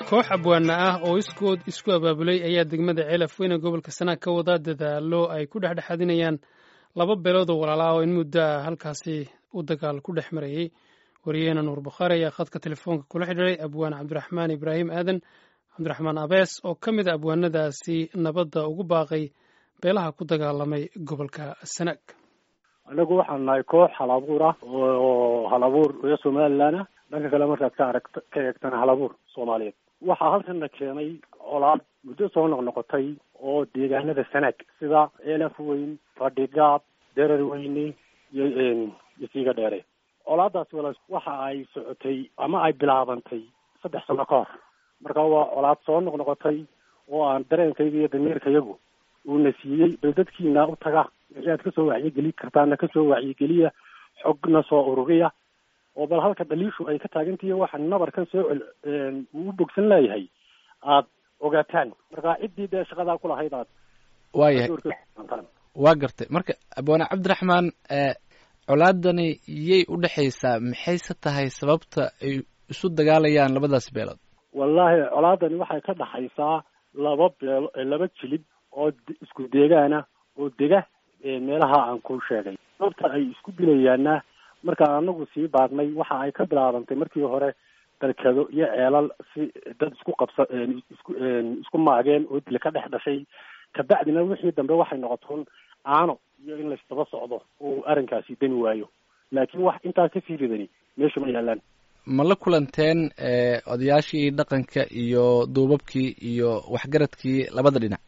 koox abwaana ah oo iskood isku abaabulay ayaa degmada ceelaf weyne gobolka sanaag ka wada dadaalo ay ku dhexdhexadinayaan laba beelood oo walaala ah oo in muddo ah halkaasi u dagaal ku dhex marayey wariyaheena nuur bukhaari ayaa khadka telefoonka kula xidhiiray abwaan cabdiraxmaan ibraahim aadan cabdiraxmaan abees oo ka mid a abwaanadaasi nabadda ugu baaqay beelaha ku dagaalamay gobolka sanaag anagu waxaan nahay koox hal abuur ah oo hal abuur reer somalilan ah dhanka kale markaad ka arag ka eegtana hal abuur soomaaliyeed waxaa halkana keenay colaad muddo soo noqnoqotay oo deegaanada sanaag sida eelaf weyn fadhigaab derar weyne iyo iyo siiga dheere colaadaas wala waxa ay socotay ama ay bilaabantay saddex sano ka hor marka waa colaad soo noqnoqotay oo aan dareenkayga iyo damiirkayagu uuna siiyey bal dadkiina u taga wixii aad kasoo wacyigeli kartaana kasoo wacyigeliya xogna soo ururiya oo bal halka dhaliishu ay ka taagantihiy waxa nabarkan soo cel uu bogsan leeyahay aad ogaataan marka ciddii dee shaqadaa kulahayd aad waayahay waa gartay marka abwaane cabdiraxmaan colaadani yay u dhexaysaa maxayse tahay sababta ay isu dagaalayaan labadaas beelood wallaahi colaadani waxay ka dhaxaysaa laba beelo laba jilib oo isku deegaana oo dega meelaha aan ku sheegay sababta ay isku dilayaana markaan anagu sii baadnay waxa ay ka bilaabantay markii hore dalkado iyo ceelal si dad isku qabsa isku isku maageen oo dila ka dhex dhashay kabacdina wixii dambe waxay noqotoon aano iyo in laysdaba socdo oo arrinkaasi dani waayo laakiin wax intaa kasii ridani meesha ma yaalaan ma la kulanteen odayaashii dhaqanka iyo duubabkii iyo waxgaradkii labada dhinac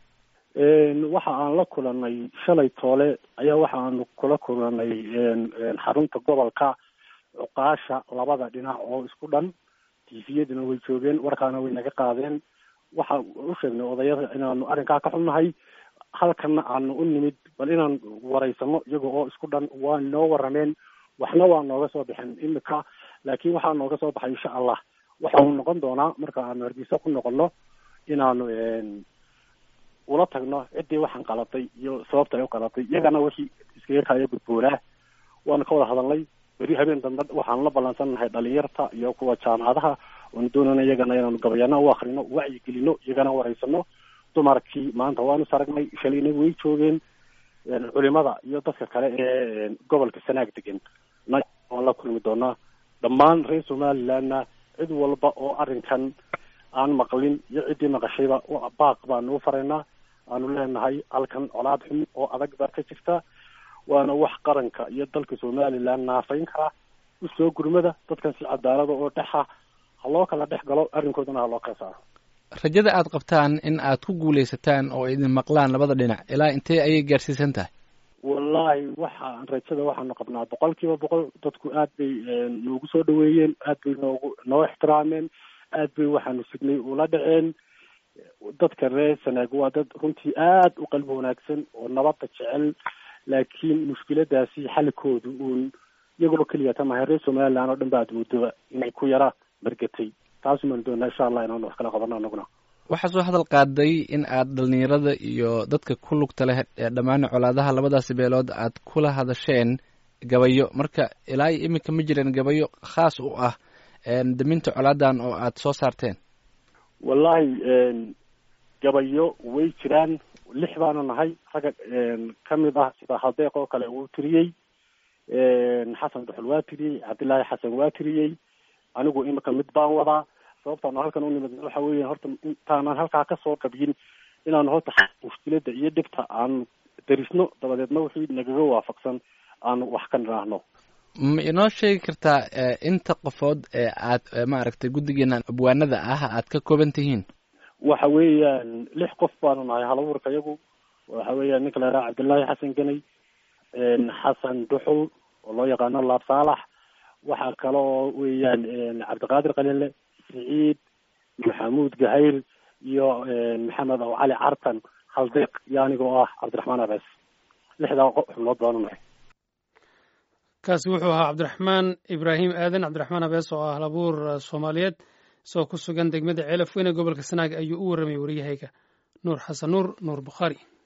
waxa aan la kulanay shalay toole ayaa waxa aanu kula kulanay xarunta gobolka cuqaasha labada dhinac oo isku dhan tifiyaduna way joogeen warkaana way naga qaadeen waxa u sheegnay odayada inaanu arrinkaa ka xunnahay halkana aanu u nimid bal inaan waraysano iyaga oo isku dhan waa noo warameen waxna waa nooga soo baxeen imika laakiin waxaa nooga soo baxay insha allah waxa uu noqon doonaa marka aanu hargeysa ku noqono inaanu ula tagno ciddii waxaan qalatay iyo sababta ay u qalatay iyagana wixii iskaga kaya gudboonaa waanu ka wada hadalnay beri habeen dambe waxaanu la ballansannahay dhalinyarta iyo kuwa jaamacadaha oonu doonayna iyagana inaanu gabayana u akrino wacyi gelino iyagana waraysano dumarkii maanta waanu saragnay shalayna way joogeen culimada iyo dadka kale ee gobolka sanaag degan na waan la kulmi doonaa dhammaan reer somalilandna cid walba oo arrinkan aan maqlin iyo ciddii maqashayba baaq baanu u faraynaa aanu leenahay halkan colaad xun oo adag baa ka jirta waana wax qaranka iyo dalka somaliland naafayn karaa usoo gurmada dadkan si cadaalada oo dhexa ha loo kala dhex galo arrinkoodana ha loo kala saaro rajada aad qabtaan in aad ku guulaysataan oo idin maqlaan labada dhinac ilaa intee ayay gaarsiisan tahay wallaahi waxaan rajada waxaanu qabnaa boqol kiiba boqol dadku aad bay noogu soo dhaweeyeen aad bay noogu noo ixtiraameen aad bay waxaanu signay ula dhaceen dadka reer sanaag waa dad runtii aad u qalbi wanaagsan oo nabadda jecel laakiin mushkiladaasi xalikoodu uun iyagoo keliya ta mahay reer somaliland oo dhan ba aad moodoba inay ku yara margatay taasumaan doonaa insha allah inaanu wax kala qabano anaguna waxaa soo hadal qaaday in aad dhalinyarada iyo dadka ku lugta leh ee dhammaan colaadaha labadaasi beelood aad kula hadasheen gabayo marka ilaa iyo iminka ma jireen gabayo khaas u ah daminta colaadan oo aad soo saarteen wallahi gabayo way jiraan lix baanu nahay ragga kamid ah sida haldeeq oo kale wuu tiriyey xasan duxul waa tiriyey cabdillaahi xasan waa tiriyey anigu imika mid baan wadaa sababtaanu halkan u nimid waxa weya horta intaanan halkaa kasoo qabiyin inaanu horta mushkilada iyo dhibta aanu darisno dabadeedna wixii nagaga waafaqsan aanu wax ka niraahno ma inoo sheegi kartaa inta qofood ee aad maaragtay guddigeena abwaanada ah aad ka kooban tihiin waxa weeyaan lix qof baanu nahay halabuurka iyagu waxa weeyaan ninka la yaraha cabdillaahi xasan ganay xasan duxul oo loo yaqaano laab saalax waxaa kaloo weeyaan cabdiqaadir qalile siciid maxamuud gahayr iyo maxamed aw cali cartan haldeeq iyo anigoo ah cabdiraxmaan abees lixdaa xubnood baanu nahay kaasi wuxuu ahaa cabdiraxmaan ibraahim aadan cabdiraxmaan abees oo ah halabuur soomaaliyeed isagoo ku sugan degmada ceelaf weyne gobolka sanaag ayuu u warramay wariyahayga nuur xasan nuur nuur bukhaari